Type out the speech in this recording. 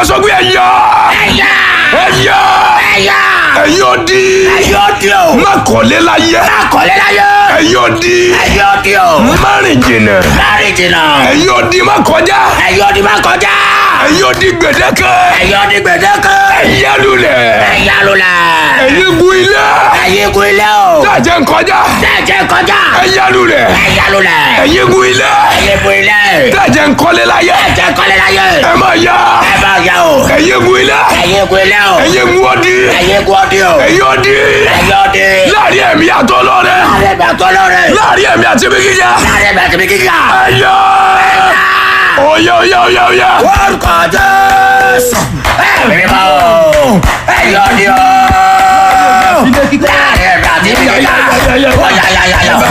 ẹ sọ pé ẹ yá ẹ̀yà ẹ yá ẹ̀yà ẹ̀yin odi ẹ̀yà òdì o má kọ́lé láyé akọ̀lẹ́ láyé ẹ̀yin odi ẹ̀yà òdì o má rìn jìnnà láàrin jìnnà ẹ̀yin odi má kọjá ẹ̀yà òdì má kọjá ẹ̀yin odi gbèdéke ẹ̀yà òdì gbẹ̀dẹ́kẹ́ ẹ̀yà lulẹ̀ ẹ̀yà lulẹ̀ ẹ̀yin gun ilé ẹ̀yà igun ilé o tàjẹ́ nkọjá tẹ̀jẹ̀ kọjá ẹ̀yà lulẹ̀ ẹ̀yà lulẹ̀ ẹ̀yin gun ilé ẹ̀yà igun ilé tàjẹ́ nkọ́lé láyé tẹ̀jẹ̀ kọ́lẹ́ láyé ẹ má yá ẹ bá yà o ẹ̀yin gun ilé ẹ̀yà igun ilé o ẹ̀yin gun odi ẹ̀yà igun òdì o ẹ̀yin odi ẹ̀yà òdì láàrin ẹ̀mí àtọ́lọ́rẹ́ láàrin bàtọ́ lọ́rẹ̀ láàrin ẹ̀mí àti ibi gíga láàrin bàtọ́ mi kíkà ẹ̀yà oyè oyè oyè oyè orúkọ jésù ẹ̀mí mímọ́ ẹ̀yà òdì o láàrin bàtọ́ mi kíkà ọ̀yà yà yà yà.